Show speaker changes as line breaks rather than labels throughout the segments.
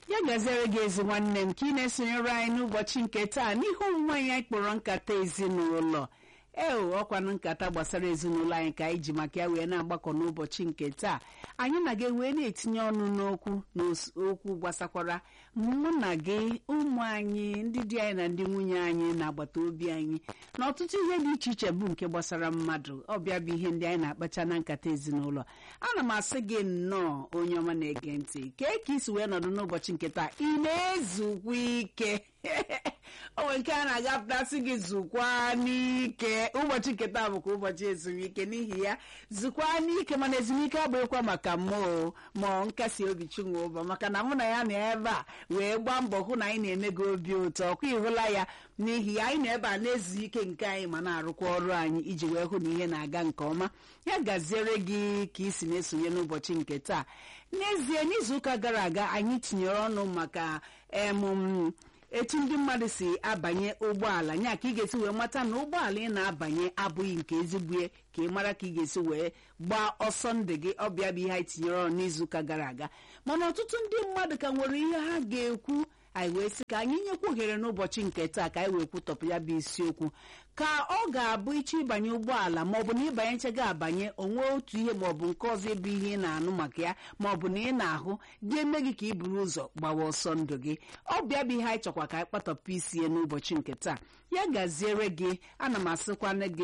ya gaziere gị ezi nwanne m ka ị na-esonyere anyị n'ụbọchị nke taa n'ihe omume anyị anyị kpọrọ nkata ezinụlọ ee ọkwanụ nkata gbasara ezinụlọ anyị ka anyị ji maka ya wee na-agbakọ n'ụbọchị nke taa anyị na gị wee na-etinye ọnụ n'okwu n'okwu gbasakwara mụ na gị ụmụ anyị ndị di anyị na ndị nwunye anyị na agbata obi anyị na ọtụtụ ihe dị iche iche bụ nke gbasara mmadụ ọbịa bụ ihe ndị anyị na-akpacha na nkata ezinụlọ ana m asị gị nnọọ onye ọma na-ege ntị kee ka isi wee nọdụ n'ụbọchị nke taa ị na-ezukwa ike onwe nke a na-agapụtasị gị zukwa n'ike ụbọchị nke taa bụkwa ụbọchị ezumike n'ihi ya zukwa n'ike mana ezumike abụghịkwa maka mmụọ ma nkasi obi chinwoba maka na mụ na ya nọ ebe a wee gbaa mbọ hụ na anyị na-eme gị obi ụtọ ọkwa ịhụla ya n'ihi ya anyị nọ ebe a na-ezu ike nke anyị ma na-arụkwa ọrụ anyị iji wee hụ na ihe na-aga nke ọma ya gaziere gị ka isi na-esonye n'ụbọchị nke taa n'ezie n'izuụka gara aga anyị tinyere ọnụ maka emụm etu ndị mmadụ si abanye ụgbọala nya ka ị ga-esi wee mata na ụgbọala ị na-abanye abụghị nke ezigbo ka ị mara ka ị ga-esi wee gbaa ọsọ ndụ gị ọbịa bụ ihe anyị tinyere ọnụ n'izuụka gara aga mana ọtụtụ ndị mmadụ ka nwere ihe ha ga-ekwu anyị wee sị ka anyị nyekwa ohere n'ụbọchị nke taa ka anyị wee kwutọpụ ya bụ isiokwu ka ọ ga-abụ iche ịbanye ụgbọala maọbụ na ịbanye nchega abanye onwe otu ihe maọbụ nke ọzọ ịbụ ihe ị na-anụ maka ya maọbụ na ị na-ahụ ga-eme gị ka ị buru ụzọ gbawa ọsọ ndụ gị ọ bịa bụ ihe anyị chọkwa ka anyị kpatọpụ isi ya n'ụbọchị nke taa ya gaziere gị ana m asịkwana gị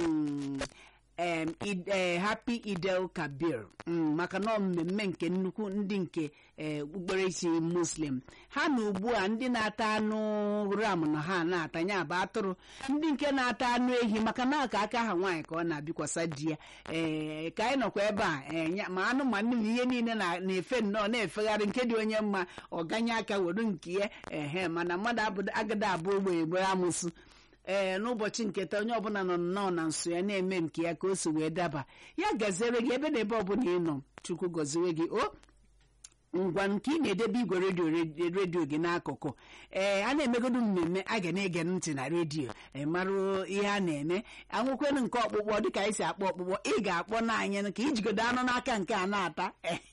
ee happy idel kabir maka na mmemme nke nnukwu ndị nke okpukperechi muslim ha na ugbu a ndị na-ata anụ ram na ha na-ata ya bụ atụrụ ndị nke na-ata anụ ehi maka na aka aka ha nwaanyị ka ọ na-abịakwasa di ya ee ka anyị nọkwa ebe a ma anụ ma nne na ihe niile na-efe nnọọ na-efegharị nke dị onye mma ọ ganye aka were nke ya ehe mana mmadụ agada abụ ogbenye gbere amụsụ ee n'ụbọchị nke taa onye ọbụla nọ nnọọ na nso ya na-eme nke ya ka o si wee daba ya gaziere gị ebe na ebe ọbụla ị nọ chukwu gọziwe gị o ngwa nke ị na-edebe igwe redio redio gị n'akụkụ ee a na-emegodu mmemme a ga na-ege ntị na redio mara ihe a na-eme anwụkwenu nke ọkpụkpọ dịka anyị si akpọ ọkpụkpọ ị ga-akpọ n'anya ka ijigodo anụ n'aka nke a na-ata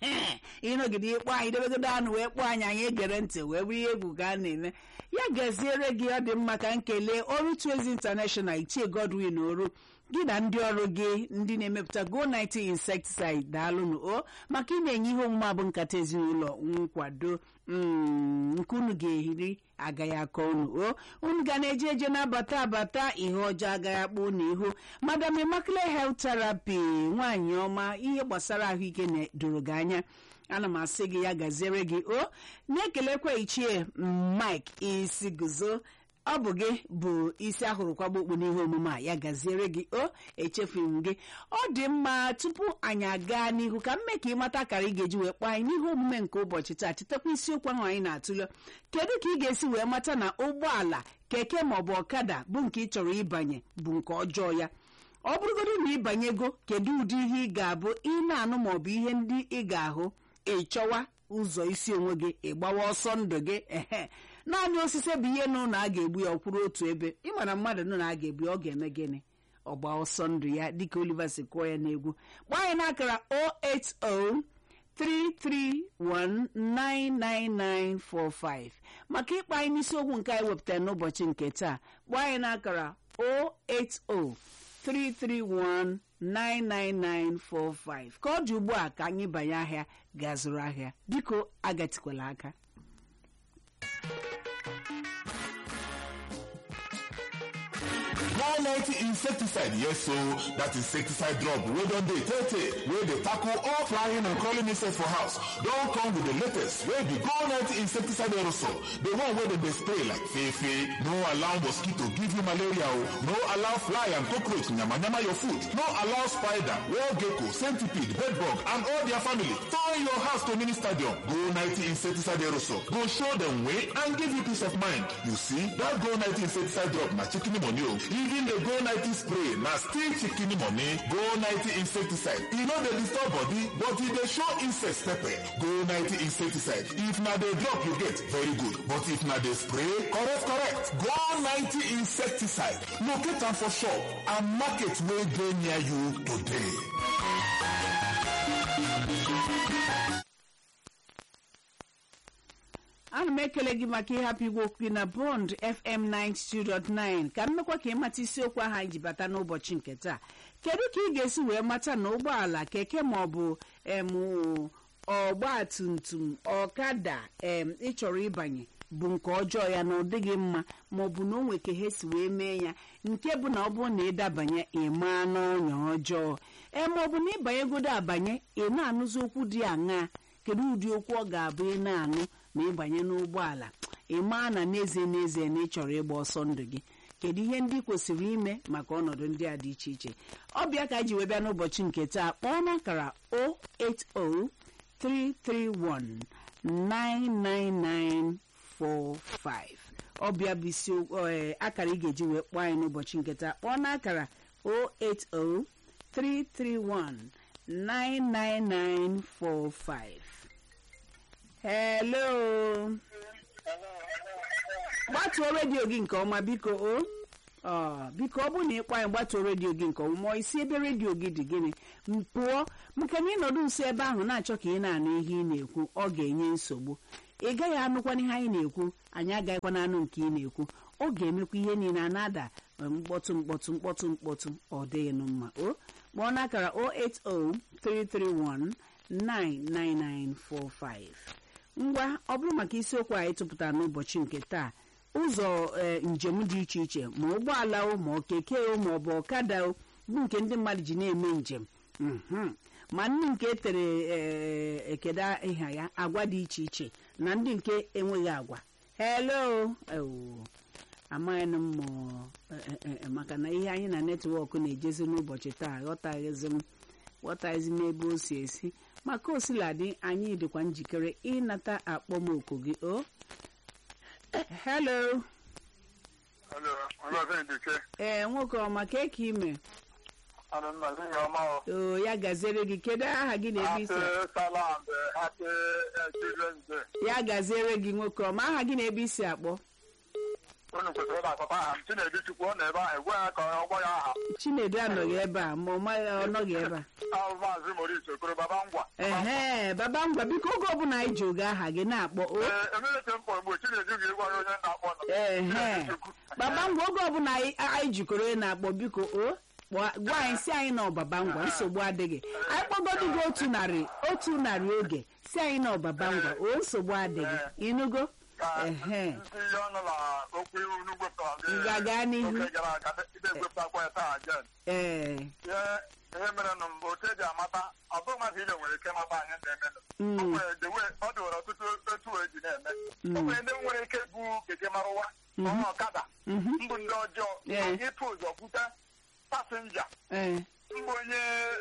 ịnọgide ịkpọ anyị debegodo anụ wee kpọọ anyị anyị egere ntị wee bụrụ ihe egwu ka a na-eme ya gaziere gị ọ dị mma ka nkele ọrụ Tuezi International ichie Godwin oru gị na ndị ọrụ gị ndị na-emepụta go 90 insecticide daalụnụ o maka ị na-enye ihe omume abụ nkata ezinụlọ nkwado nke unu ga-ehiri agaghị akọ unu o unu ga na-eje eje na-abata abata ihe ọjọọ agaghị akpọ unu ihu madam Immaculate Health Therapy nwaanyị ọma ihe gbasara ahụike na-doro gị anya ana m asị gị ya gaziere gị o na-ekelekwa ichie Mike isi guzo ọ bụ gị bụ isi ahụrụ kwagba okpu n'ihe omume a ya gaziere gị o echefughị m gị ọ dị mma tupu anyị aga n'ihu ka mme ka ị mata akara ị ga-eji wee kpọọ anyị n'ihe omume nke ụbọchị taa chetakwa isiokwu ahụ anyị na-atụle kedu ka ị ga-esi wee mata na ụgbọala keke maọbụ ọkada bụ nke ị chọrọ ịbanye bụ nke ọjọọ ya ọ bụrụgodo na ịbanyego kedu ụdị ihe ị ga-abụ ị na-anụ maọbụ ihe ndị ị ga-ahụ ịchọwa ụzọ isi onwe gị ịgbawa ọsọ ndụ gị ehe naanị osisi bụ ihe nụ na a ga-egbu ya ọkwụrụ otu ebe ịmara mmadụ nụ na a ga-egbu ya ọ ga-eme gịnị ọgba ọsọ ndụ ya dịka Oliver si kụọ ya n'egwu gbaa anyị n'akara 08033199945 maka ịkpa anyị n'isiokwu nke anyị wepụtara n'ụbọchị nke taa gbaa anyị n'akara 080 331-99945 ka ọ dị ugbu a ka anyị banye ahịa gaa zụrụ ahịa biko agatikwala aka
one ninety insecticide yes so that insecticide drop wey don dey tey tey wey dey tackle all flying and crawling insects for house don come with the latest wey be go ninety insecticide aerosol the one wey dem dey spray like fefe no allow mosquito give you malaria o no allow fly and cockroach yamayama your food no allow spider wall gecko centipede bedbug and all their family turn your house to mini stadium go ninety insecticide aerosol go show dem way and give you peace of mind you see that go ninety insecticide drop na chicken money o even the go 90 spray na still chicken money go 90 insecticide e no dey disturb body but e dey show insects pepper go 90 insecticide if na the drop you get very good but if na the spray correct correct go 90 insecticide locate am for shop and market wey dey near you today.
ana m ekele gị maka ịhapụ igwe okwu gị na bond fm 92.9 ka m mekwa ka ịmata isiokwu ahụ anyị ji bata n'ụbọchị nke taa kedu ka ị ga-esi wee mata na ụgbọala keke ma ọ bụ em ọgba tum tum ọkada em ịchọrọ ịbanye bụ nke ọjọọ ya na ọ dịghị mma ma ọ bụ na o nwe ka ha si wee mee ya nke bụ na ọ bụrụ na ịdabanye ịma n'ọnya ọjọọ ee ma ọ bụ na ịbanyegodo abanye ị na-anụzi okwu dị aṅaa kedu ụdị okwu ọ ga-abụ ị na-anụ ma ịbanye n'ụgbọala ị maa na n'ezie n'ezie na ị chọrọ ịgba ọsọ ndụ gị kedu ihe ndị kwesịrị ime maka ọnọdụ ndị a dị iche iche ọbịa ka anyị ji wee bịa n'ụbọchị nke taa kpọọ n'akara 080 331 99945 ọbịa bụ isi ee, akara ị ga-eji wee kpọọ anyị n'ụbọchị nke taa kpọọ n'akara 080 331 99945 hello gbatuo redio gị nke ọma biko o ọ biko ọ bụrụ na ịkpọ anyị gbatuo redio gị nke ọma ma isi ebe redio gị dị gịnị m pụọ maka na ịnọdụ nso ebe ahụ na-achọ ka ị na-anụ ihe ị na-ekwu ọ ga-enye nsogbu ị gaghị anụkwana ihe anyị na-ekwu anyị agaghịkwana anụ nke ị na-ekwu ọ ga-emekwa ihe niile a na-ada mkpọtụ mkpọtụ mkpọtụ mkpọtụ ọ dịghị nụ mma o kpọọ n'akara 080 331 ngwa ọ bụrụ maka isiokwu anyị tụpụtara n'ụbọchị nke taa ụzọ ee, njem dị iche iche ma ụgbọala o ma okeke o ma ọ bụ ọkada o bụ nke ndị mmadụ ji na-eme njem mhm. ma ndị nke tere ee, ekeda ịha ya agwa dị iche iche na ndị nke enweghị agwa hello ewo amaghị m ma ọ- e- e- e- maka na ihe anyị na netwọk na-ejezi n'ụbọchị taa ghọtaghịzi m ghọtaghịzi m ebe o si esi maka osiladị anyị dịkwa njikere ịnata akpọmoku gị o hello
Hello, ọlọ́sẹ̀ ìdíkẹ́.
ee nwoke ọma ka eke ime
Ana m na ya ọma o.
o ya gaziere gị kedu aha gị na ebe
Happy
isi
Salam Day, Happy eh, Children's Day.
ya gaziere gị nwoke ọma aha gị na ebe isi akpọ
Unu kwesịrị ịna-akpọta aha m Chinedu Chukwu ọ nọ ebe ahụ egwe ya ka ọ gbọ ya aha.
chinedu anọghị ebe a ma ọ maghị ọ nọghị ebe a
Ahụ Maazị Maurice Okoro Baba Ngwa.
ehe baba ngwa biko oge ọbụla anyị ji oge aha gị na-akpọ o
Ee, emelete m kpọrọ mgbe Chinedu ga-egwa ya onye na-akpọ nọ.
ehe
Chinedu Chukwu.
baba ngwa oge ọbụla anyị anyị jikọrọ ị na-akpọ biko o kpọọ- gwa anyị si anyị na ọbaba ngwa nsogbu adịghị anyị kpọgodu gị otu narị otu narị oge si anyị na ọbaba ngwa o nsogbu adịghị ịnụgo
Ka
ehe
ndị ihe ọnụ na okwu iwu unu gwepụtara gị
Ngwa gaa n'ihu.
oge gara aga ide egwepụtakwa ya taa again.
ee
ihe ihe mere nụ mbụ otu eji amata ọ bụghị mmadụ ile nwere ike mata anyị na-eme
Mm.
o nwere the way ọ dị nwere ọtụtụ etu o eji na-eme o nwere ndị nwere ike bụ keke marụwa ọnwa ọkada
mhm,
mbụ ndị ọjọọ
Yeah.
ịpụ ụzọ kwute pasenja
ee
mbụ onye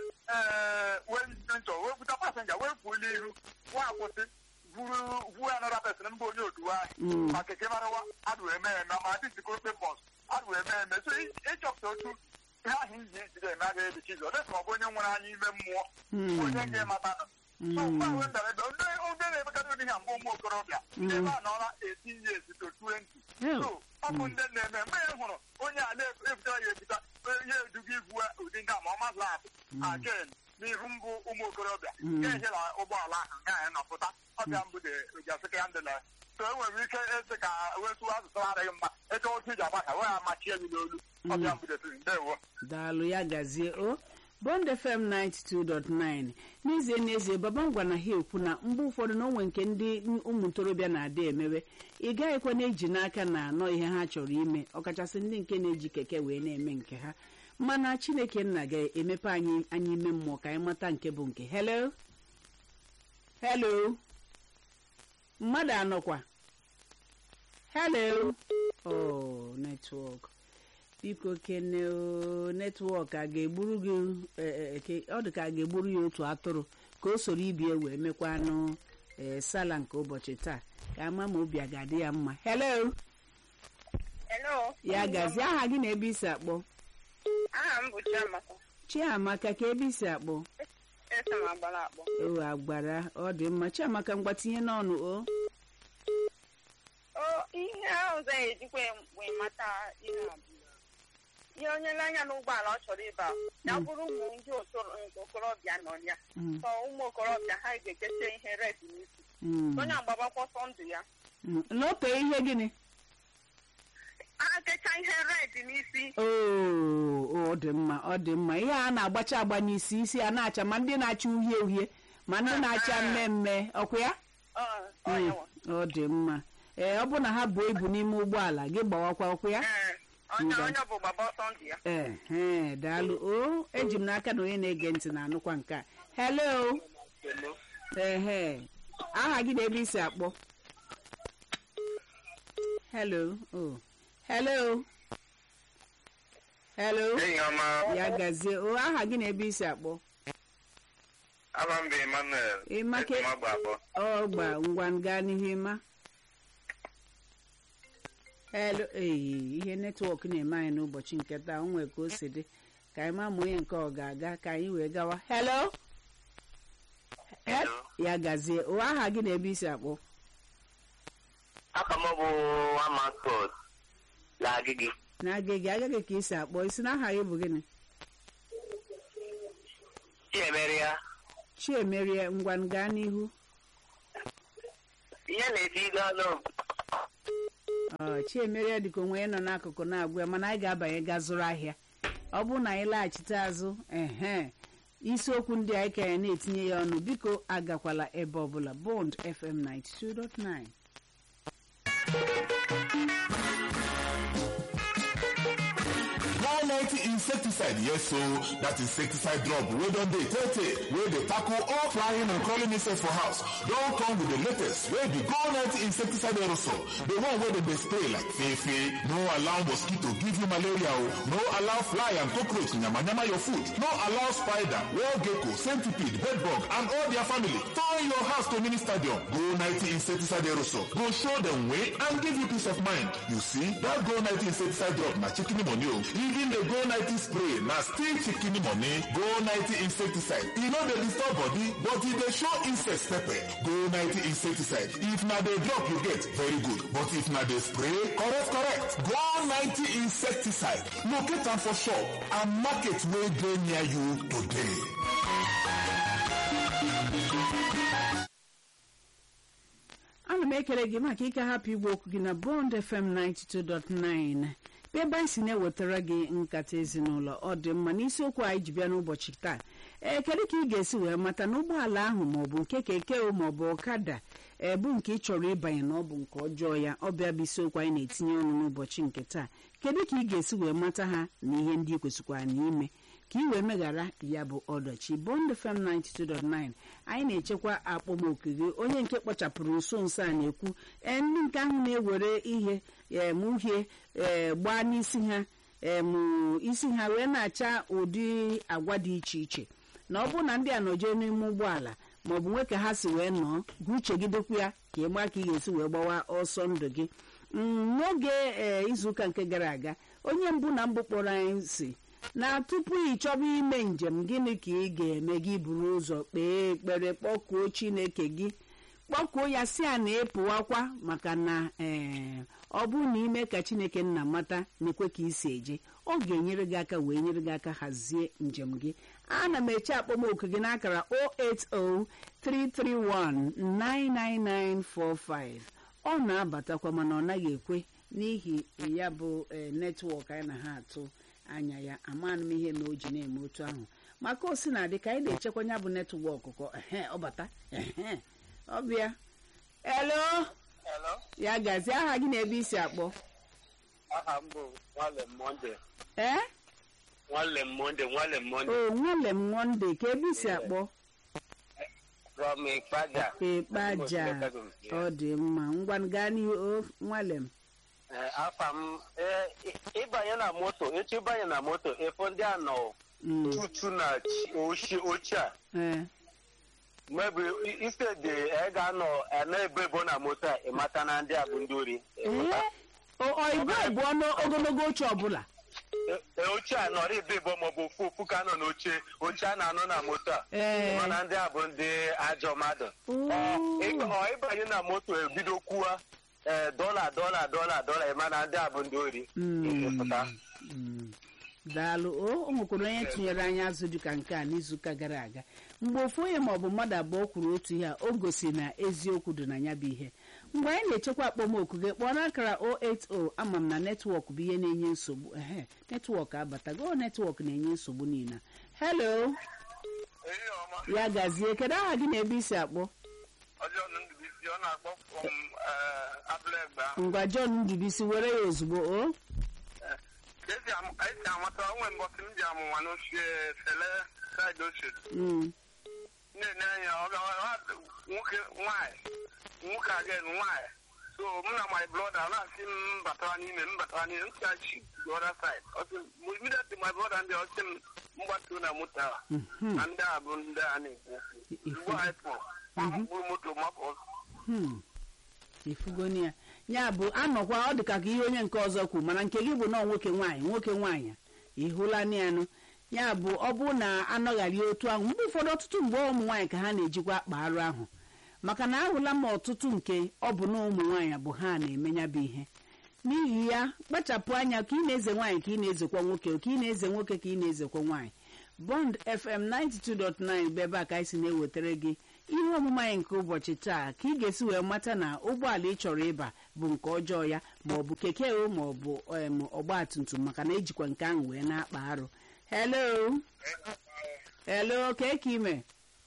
ee wee nchọ wee kwute pasenja wee pụọ n'ihu nwa akwụsị buru vuo anọda pesin mbụ onye oduwe
Mm.
anyị ma keke marụwa adụ eme eme ma dị sikorope bọs adụ eme eme so ị- ịchọpụta otu ihe ahụ iji ejide eme agaghị ebichi ụzọ dịka ọ bụ onye nwere anya ime mmụọ
Mm.
onye ga-emata so mgbe ahụ ndara ebe ndị ndị na-emekarị ụdị ha mgbe ụmụ okorobịa ebe a nọọla eti years to 20
Yeah.
so ọ bụ ndị na-eme mgbe ya hụrụ onye a na-ebutara ya ebute ihe eduga igwu ụdị ndị a ma ọ mazụ atụ again n'ihu mbụ ụmụ okorobịa ga-ehela ụgbọala ahụ gaghị nọpụta ọbịa mbụ dị gasịka ya ndịla so e nwere ike esi ka wetu asụsụ adịghị mma eche otu iji agbasa wee amachie gị n'olu ọbịa mbụ dị ndewo
daalụ ya gazie o bond fm 92.9 n'ezie n'ezie baba ngwa na ha ekwu na mgbe ụfọdụ na onwe nke ndị ụmụ ntorobịa na-adị emewe ị gaghịkwa na-eji n'aka na anọ ihe ha chọrọ ime ọkachasị ndị nke na-eji keke wee na-eme nke ha mana chineke nna ga-emepe anyị anyị ime mmụọ ka anyị mata nke bụ nke hello hello mmadụ anọkwa hello oh netwọk biko kene o, netwọk a ga-egburu gị eh, eh, ke- ọ dị ka a ga-egburu ya otu atụrụ ka o soro ibie wee mekwanụ eh, sala nke ụbọchị taa ka ama ma obi a ga-adị ya mma hello
Hello.
ya gazie aha gị na ebe isi akpọ
Aha m bụ Chiamaka.
chiamaka ka ebe isi akpọ
Esi m agbara akpọ.
o agbara ọ dị mma chiamaka ngwa tinye n'ọnụ o
O ihe ọzọ ejikwa wee mata ihe ọbụla. ihe onye n'anya n'ụgbọala ọ chọrọ ịba ya bụrụ ụmụ ndị otoro- nke okorobịa nọ ya
Mm.
ka ụmụ okorobịa ha ga-ekete ihe red n'isi
Mm.
onye agbabakwa ọsọ ndụ ya
Mm. n'ote ihe gịnị
ha kecha ihe red n'isi
oo ọ dị mma ọ dị mma ihe a na-agbacha agba n'isi isi a na-acha ma ndị na-acha uhie uhie ma ndị na-acha mmemme ọkwa ya
Ọ, ọ
Mm.
yawa.
ọ dị mma ee ọ bụ na ha buo ibu n'ime ụgbọala gị gbawakwa ọkwa ya
Ee, onye
Ngwa.
onye bụ gbaba ọsọ ndụ ya
ee daalụ o eji m n'aka na onye na-ege ntị na-anụkwa nke a hello ehe aha gị na ebe isi akpọ hello oh hello hello
enyi ọma
ya gazie o aha gị na ebe isi akpọ
aba mba emmanuel
Ịma ke-
Etumagba abụọ.
ọ gba ngwa gaa n'ihu ịma hello ee ihe netwọk na-eme anyị n'ụbọchị nke taa o nwere ka o si dị ka anyị ma ma onye nke ọ ga-aga ka anyị wee gawa hello
Hello.
ya gazie o aha gị na ebe isi akpọ
aka m bụ amascot na agịgị
na-agaghị agaghị ka isi akpọ isi na aha gị bụ gịnị
chiemere ya
chiemerie ngwa gaa n'ihu
ihe na-etigo ọnụ
ọ chiemerie dịka onwe ya nọ n'akụkụ na-agwa ya mana anyị ga-abanye gaa zụrụ ahịa ọ bụrụ na anyị laghachite azụ ehe isiokwu ndị anyị ka ya na-etinye ya ọnụ biko agakwala ebe ọbụla bond fm 92.9
190 insecticide yes so that insecticide drop wey don dey tey tey wey dey tackle all flying and crawling insects for house don come with the latest wey be go 90 insecticide aerosol the one wey dem dey spray like fefe no allow mosquito give you malaria o no allow fly and cockroach yamayama your food no allow spider wall gecko centipede bedbug and all their family turn your house to mini stadium go 90 insecticide aerosol go show dem way and give you peace of mind you see that go 90 insecticide drop na chicken money o even the go 90 spray na still chicken money go 90 insecticide e no dey disturb body but e dey show insects pepper go 90 insecticide if na the drop you get very good but if na the spray correct correct go 90 insecticide locate am for shop and market wey dey near you today.
ana m ekele gị maka ike hapụ igwe okwu gị na bond fm 92.9 bụ ebe anyị si na-ewetara gị nkata ezinụlọ ọ dị mma n'isiokwu anyị ji bịa n'ụbọchị taa ee kedu ka ị ga-esi wee mata na ụgbọala ahụ maọbụ nke keke o maọbụ ọkada ebu nke ị chọrọ ịbanye na ọ bụ nke ọjọọ ya ọ bịa bụ isiokwu anyị na-etinye ọnụ n'ụbọchị nke taa kedu ka ị ga-esi wee mata ha na ihe ndị ị kwesịkwara n'ime ka ị wee meghara ya bụ ọdachi bond fm 92.9 anyị na-echekwa akpọmoku gị onye nke kpọchapụrụ nso nso a na-ekwu ee ndị nke ahụ na-ewere ihe em uhie ee gbaa n'isi ha em isi ha wee na-acha ụdị agwa dị iche iche na ọ bụrụ na ndị a nọjee n'ime ụgbọala maọbụ nwe ka ha si wee nọọ gụ uchegidekwu ya ka ị maa ka ị ga-esi wee gbawa ọsọ ndụ gị Mm, n'oge ee izuụka nke gara aga onye mbụ na mbụ kpọrọ anyị si na tupu ị chọba ime njem gịnị ka ị ga-eme gị buru ụzọ kpee ekpere kpọkuo chineke gị kpọkuo ya si a na ịpụwakwa maka na ee ọ bụrụ na ime ka chineke nna mata na-ekwe ka isi eje ọ ga-enyere gị aka wee nyere gị aka hazie njem gị ana m eche akpọmoku gị n'akara 08033199945 ọ na-abatakwa mana ọ naghị ekwe n'ihi ya bụ ee netwọk anyị na ha atụ anya ya amaghị m ihe na o ji na-eme otu ahụ maka osi na adị ka anyị na-echekwa ya bụ netwọk kọ ehe ọ bata ehe ọ bịa elo
Hello?
ya gazie aha gị na ebe isi akpọ
aha m bụ nwale monde
ee
nwale monde nwale monde
o nwale m monde ka ebe isi akpọ
from ikpaja
ịkpaja ọ dị mma ngwa gaa n'ihu o nwale m
Ee, afa m ee, ị- ịbanye na moto echi ịbanye na moto ịfụ ndị a nọ
Mm,
tutu na chi- ochi ochie a
ee
mebi ise dị ị ga-anọ na-ebo ebo na moto a ịmata na ndị a bụ ndị ori ịpụta.
ee ọ ibu ebu ọnụ ogologo oche ọbụla
E- e, ochie a nọrọ ibe ibo maọbụ ofu ofu ka nọ n'oche oche a na-anọ na moto a
Ee.
mana ndị a bụ ndị ajọ mmadụ
Oo.
Ọ, ị- ọ ịbanye na moto ebido kwuwa ee dọla dọla dọla dọla ịma na ndị a bụ ndị ori
Mm.
ịpụta
Mm. daalụ o o nwekwara onye tụnyere anyị azụ dịka nke a n'izuụka gara aga mgbe ofu onye maọbụ mmadụ abụọ kwuru otu ihe a o gosi na eziokwu dị na ya bụ ihe mgbe anyị na-echekwa akpọmoku gị kpọọ n'akara 080 ama m na netwọk bụ ihe na-enye nsogbu ehe netwọk abatago netwọk na-enye nsogbu niile helo
Ehihie ọma.
ya gazie kedu aha gị na ebe isi akpọ
Ọjọọ na Ndubuisi, ọ na-akpọ from eh, Abụlegba.
ngwa john ndubisi were ya ozugbo o
Ka esi am- ka esi amata onwe mbọsị m ji amụnwa n'ochie sele saịdị ochie
Mm,
na-ene anya ọ ga ọ- nwoke nwaanyị nwoke again nwaanyị so m na my brother ọ na-asị m batara n'ime m batara n'ime m si achi the other side ọ sị m immediately my brother ndị ọ sị m mgbatuo na moto a
mhm,
na ndị a bụ ndị a na-ekwu ugbu a anyị pụrụ mkpụrụ moto mapụ ọzọ
hmm. ifugoni ya ya bụ anọkwa ọ dịka ka ihe onye nke ọzọ kwu mana nke gị bụ nọọ nwoke nwaanyị nwoke nwaanyị ịhụla nịanụ ya bụ ọ bụ na anọghari otu ahụ mgbe ụfọdụ ọtụtụ mgbe ụmụ nwaanyị ka ha na-ejikwa akpa arụ ahụ maka na ahụla m ọtụtụ nke ọ bụ na ụmụ nwaanyị bụ ha na-eme ya bụ ihe n'ihi ya kpachapụ anya ka ị na-eze nwaanyị ka ị na-ezekwa nwoke ka ị na-eze nwoke ka ị na-ezekwa nwaanyị bond fm 92.9 bụ ebe a ka anyị si na-ewetara gị ihe omume anyị nke ụbọchị taa ka ị ga-esi wee mata na ụgbọala ị chọrọ ịba bụ nke ọjọọ ya ma ọ bụ keke o ma ọ bụ em, ọgba tum tum maka na ejikwa nke ahụ wee na-akpa arụ hello hello ka eke ime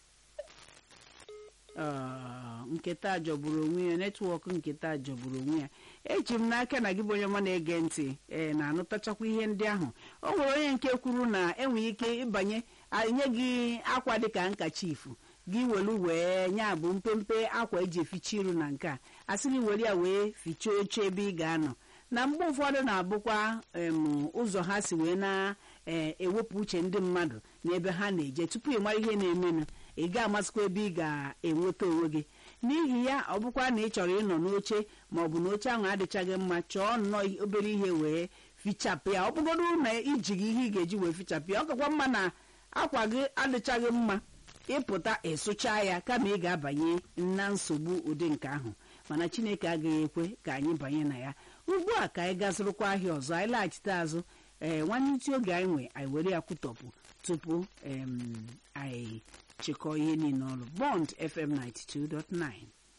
Ah, nketa jọgburu onwe ya netwọk nketa jọgburu onwe ya eji m n'aka na gị bụ onye ọma na-ege ntị ee na-anụtachakwa ihe ndị ahụ o nwere onye nke kwuru na enwere ike ịbanye nye gị akwa dịka nkacha ifu gị welu wee nya bụ mpempe akwa eji eficha iru na nke a asị gị were ya wee fichaa oche ebe ị ga-anọ na mgbe ụfọdụ na-abụkwa em, ụzọ ha si wee na-ewepụ uche ndị mmadụ n'ebe ha na-eje tupu ị mara ihe na-emenụ ị ga-amasịkwa ebe ị ga-enweta onwe gị n'ihi ya ọ bụkwa na ị chọrọ ịnọ n'oche ma ọ bụ na oche ahụ adịchaghị mma chọọ nnọọ obere ihe wee fichapụ ya ọ bụgodu na ijighị ihe ị ga-eji wee fichapụ ya ọ kakwa mma na akwa gị adịchaghị mma ịpụta ịsụcha ya kama ị ga-abanye na nsogbu ụdị nke ahụ mana chineke agaghị ekwe ka anyị banye na ya ugbu a ka anyị gazụrụkwa ahịa ọzọ anyị laghachite azụ ee nwanne ntị oge anyị nwe anyị were ya kwutọpụ tupu em, anyị chịkọọ ihe niile ọrụ bond fm 92.9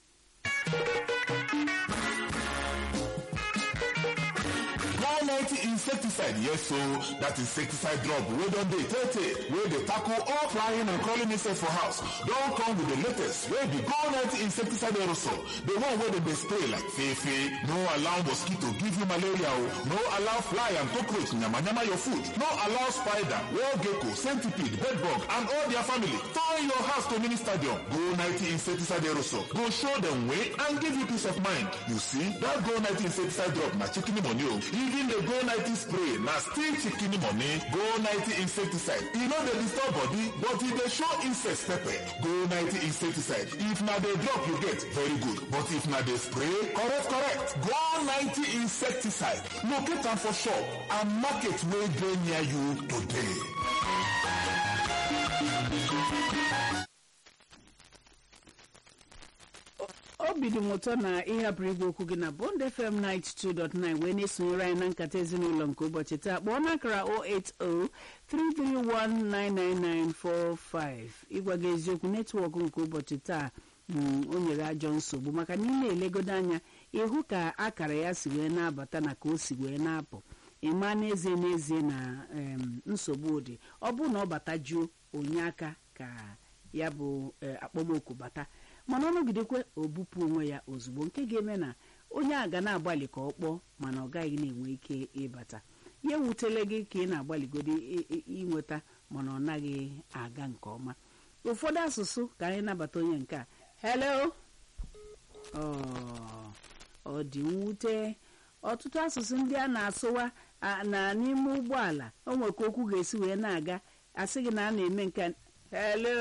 One ninety insecticide, yes so that insecticide drop wey don dey tey tey wey dey tackle all flying and crawling insects for house don come with the latest wey be Go ninety insecticide aerosol the one wey dem dey spray like fefe no allow mosquito give you malaria o no allow fly and cockroach yamayama your food no allow spider wall gecko centipede bedbug and all their family turn your house to mini stadium Go ninety insecticide aerosol go show dem way and give you peace of mind you see that Go ninety insecticide drop na chicken money o even the Go ninety spray na still chicken money Go ninety insecticide e no dey disturb body but e dey show insects pepper Go ninety insecticide if na the drop you get very good but if na the spray correct correct Go ninety insecticide locate am for shop and market wey dey near you today.
obi dị m ụtọ na ịhapụrụ igwe okwu gị na bond fm 92.9 wee na-esonyere anyị na nkata ezinụlọ nke ụbọchị taa kpọọ n'akara 08033199945 ịgwa gị eziokwu netwọk nke ụbọchị taa mm, o nyere ajọ nsogbu maka na ị na-elegodo anya ịhụ ka akara ya si wee na-abata na ka o si wee na-apụ ịma n'ezie n'ezie na em, nsogbu dị ọ bụrụ na ọ batajuo onye aka ka ya bụ eh, akpọmoku bata mana ọ nọgidekwe obupụ onwe ya ozugbo nke ga-eme na onye a ga na-agbalị ka ọ kpọọ mana ọ gaghị na-enwe ike ịbata ya ewutele gị ka ị na-agbalịgodo i- i- inweta mana ọ naghị aga nke ọma ụfọdụ asụsụ ka anyị nabata onye nke a hello Ọ, ọ dị mwute ọtụtụ asụsụ ndị a na-asụwa a- na n'ime ụgbọala o nwere ka okwu ga-esi wee na-aga asị gị na a na-eme nke a. hello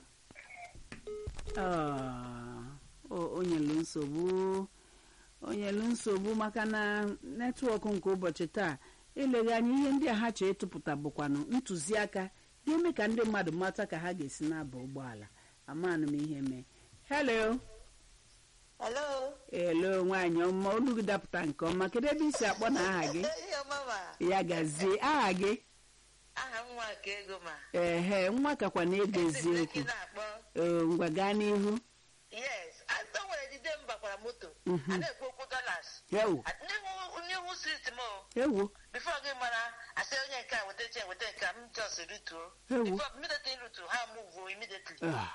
Ah, o- o nyelu nsogbu o nyelu nsogbu maka na netwọk nke ụbọchị taa eleghị anya ihe ndị a ha chọrọ ịtụpụta bụkwanụ ntụziaka ga-eme ka ndị mmadụ mata ka ha ga-esi na-aba ụgbọala amanụ m ihe mee hello
Hello.
elo nwaanyị ọma olu gị dapụta nke ọma kedu ebe isi akpọ na aha gị
Ihe mama.
ya gazie aha gị
aha nwa ka ego ma
ehe nwa kakwa na-ego
Ezi m
eziokwu
eki na-akpọ
Ee, ngwa gaa n'ihu
yes atọ nwere jide m bakwara moto a na-ekwu okwu dollars
ewu
n'ihu n'ihu street m o
ewu
bifo gị mara asị onye nke a weta che weta nke a m just rituo
Ewu.
bifo immediately rutu ha move immediately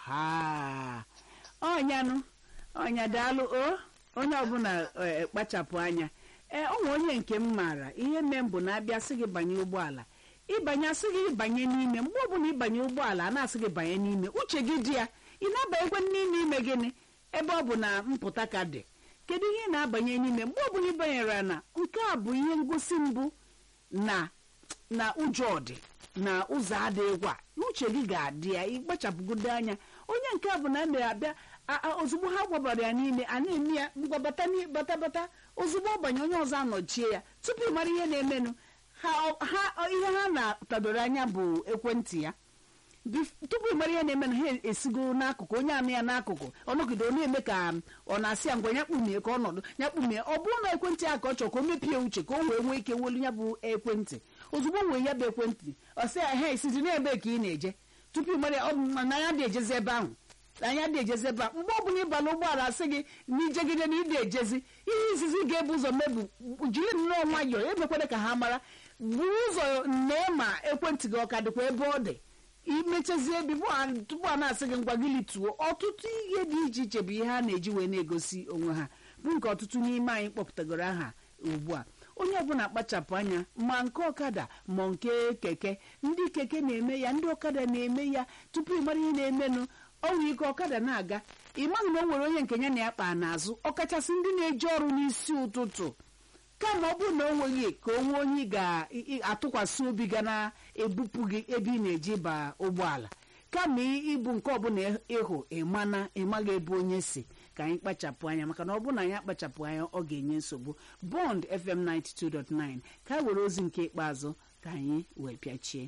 aha ọnyanụ ọnya daalụ o onye ọbụla eh, kpachapụ anya ee ọ nwe onye nke m maara ihe mee m bụ na abịa sị gị banye ụgbọala ịbanye asị gị banye n'ime mgbe ọbụla ịbanye ụgbọala a na-asị gị banye n'ime uche gị dị ya ị na-abanyekwa n'ime ime gịnị ebe ọ bụ na mpụta ka dị kedu ihe ị na-abanye n'ime mgbe ọbụla ị banyere na nke a bụ ihe ngosi mbụ na na ụjọ dị na ụzọ adịghịkwa uche gị ga-adị ya ịkpachapụgodo anya onye nke a bụ na a na-abịa a- a- ozugbo ha gwabara ya n'ime a na-eme ya ngwa bata n'i- bata bata ozugbo ọ banye onye ọzọ anọchie ya tupu ị mara ihe na-emenụ ha ha ihe ha na-atadoro anya bụ ekwentị ya Bif- tupu ị mara ihe na-eme na ha esigo n'akụkụ onye anụ ya n'akụkụ ọnọgide ọ na-eme ka um, ọ na-asị ya ngwa ya kpumie ka ọnọdụ ya kpumie ọ bụrụ na ekwentị ya ka ọ chọrọ ka o mepie uche ka o wee nwee ike welu ya bụ ekwentị ozugbo o wee ya bụ ekwentị ọ sị ya he isizi n'ebe ka ị na-eje tupu ị mara ya ọ bụ na ya dị ejezi ebe ahụ anya dị ejezi ebe a mgbe ọbụla ịbala ụgbọala asị gị na ijegide na ịdị ejezi ihe izizi ga-ebu ụzọ mebu jiri nnọọ nwayọọ emekwere ka ha mara buru ụzọ nee ma ekwentị gị ọ ka dịkwa ebe ọ dị imechazie bifo a- tupu a na-asị gị ngwa gị lituo ọtụtụ ihe dị iche iche bụ ihe a na-eji wee na-egosi onwe ha bụ nke ọtụtụ n'ime anyị kpọpụtagoro aha ugbu a onye ọbụla kpachapụ anya ma nke ọkada ma nke keke ndị keke na-eme ya ndị ọkada na-eme ya tupu ị mara ihe na-emenụ ọnwụ ike ọkada na-aga ị maghị na o nwere onye nke ya na ya kpa n'azụ ọkachasị ndị na-eji ọrụ n'isi ụtụtụ kama ọ bụrụ na o nweghị ka onwe onye ị ga-atụkwasị obi ga na-ebupụ gị ebe ị na-eji ba ụgbọala kama ị- ịbụ nke ọbụla ịhụ ịmana ịmaghị ebe onye si ka anyị kpachapụ anya maka na ọ bụrụ na anyị akpachapụ anya ọ ga-enye nsogbu bond fm 92.9 ka were ozi nke ikpeazụ ka anyị wee pịachie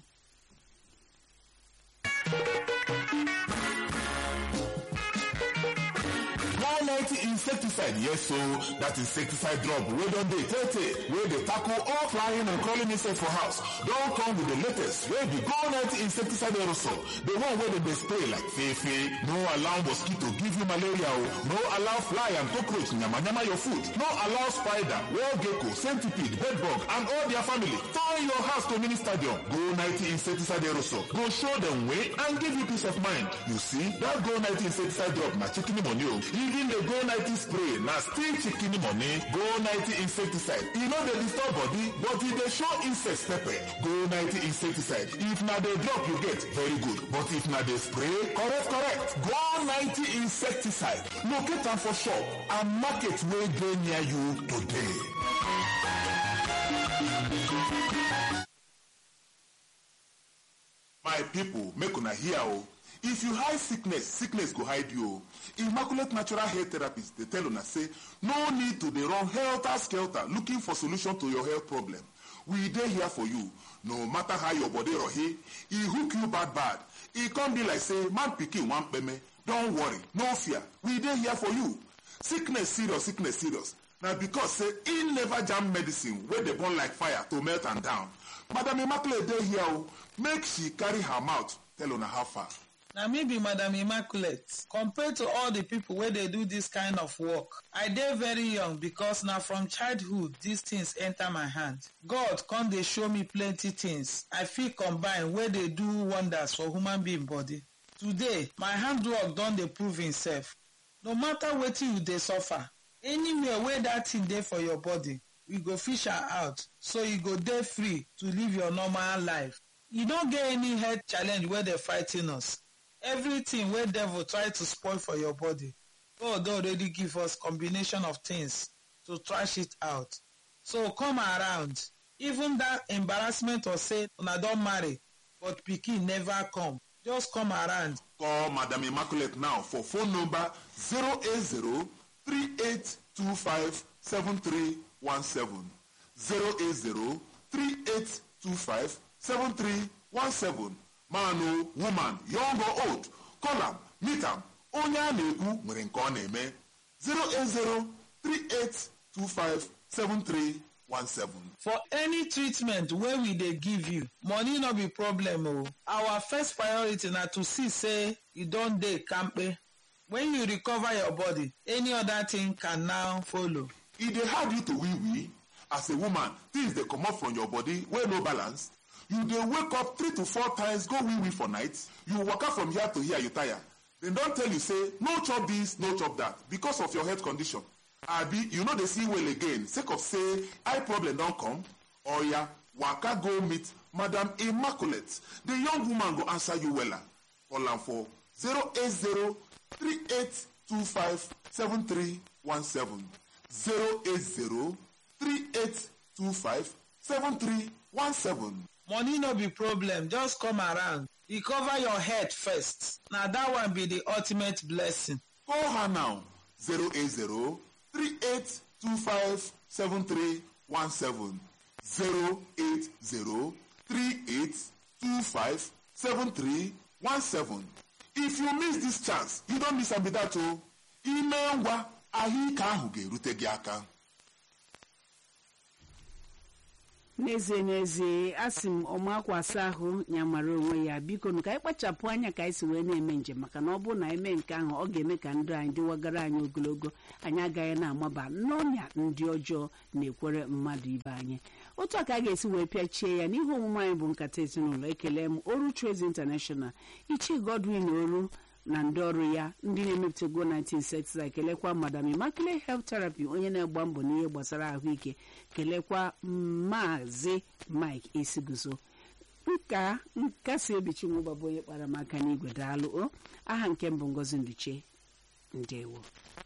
one ninety insecticide yes so that insecticide drop wey don dey tey tey wey dey tackle all flying and crawling insects for house don come with the latest wey be go ninety insecticide aerosol the one wey dem dey spray like fefe no allow mosquito give you malaria o no allow fly and cockroach yamayama your food no allow spider wall gecko centipede bedbug and all their family turn your house to mini stadium go ninety insecticide aerosol go show dem way and give you peace of mind you see that go ninety insecticide drop na chicken money o even the go ninety spray na still chicken money go ninety insecticide e no dey disturb body but e dey show insects pepper go ninety insecticide if na the drop you get very good but if na the spray correct correct go ninety insecticide locate am for shop and market wey dey near you today. my people make una hear o if you hide sickness sickness go hide you o immaculate natural hair therapist dey tell una say no need to dey run helter skelter looking for solution to your health problem we dey here for you no matter how your body rohi e hook you bad bad e come be like say man pikin wan kpeme don worry no fear we dey here for you sickness serious sickness serious na because say e never jam medicine wey dey burn like fire to melt am down madam immaculate dey here o make she carry her mouth tell una how far.
na me be madam immaculate compared to all the people wey dey do this kind of work i dey very young because na from childhood these things enter my hand god come dey show me plenty things i fit combine wey dey do wonders for human being body today my handwork don dey prove himself no matter wetin you dey suffer anywhere wey that thing dey for your body we go fish am out so you go dey free to live your normal life you no get any health challenge wey dey fighting us everything wey devil try to spoil for your body god don already give us combination of things to trash it out so come around even that embarrassment of say una don marry but pikin never come just come around
call madam immaculate now for phone number 080 3825 7317 080 3825 7317 man o woman young or old call am meet am onye a na-ekwu nwere nke ọ na-eme 080 3825 7317 17.
for any treatment wey we dey give you money no be problem o our first priority na to see say you don dey kampe when you recover your body any other thing can now follow
e dey hard you to wee wee as a woman things dey comot from your body wey no balance you dey wake up three to four times go wee wee for night you waka from here to here you tire dem don tell you say no chop this no chop that because of your health condition abi you no dey see well again sake of say eye problem don come oya waka go meet madam immaculate the young woman go answer you wella call am for 080 3825 7317 080 3825 7317
money no be problem just come around recover your head first na that one be the ultimate blessing
Call her now 080 3825 7317 080 3825 7317 If you miss this chance, you don't miss am be that o. Ime ngwa ahụike ahụ ga-erute gị aka.
n'ezie n'ezie asị m ọmakwasa ahụ ya mara onwe ya biko nụ ka anyị kpachapụ anya ka anyị si wee na-eme njem maka na ọ bụrụ na eme nke ahụ ọ ga-eme ka ndụ anyị dịwagara anyị ogologo anyị agaghị na-amaba n'ọnya ndị ọjọọ na-ekwere mmadụ ibe anyị otu a ka a ga-esi wee pịachie ya n'ihe omume anyị bụ nkata ezinụlọ ekele m oru Trades International ichie Godwin oru na ndị ọrụ ya ndị na-emepụta go 1960 kelekwa madam Immaculate Health Therapy onye na-agba mbọ n'ihe gbasara ahụike kelekwa maazị Mike Esiguzo nka nkasi obi chinwụba bụ onye kpara m aka n'igwe daalụ o aha nke mbụ Ngozi Nduche ndewo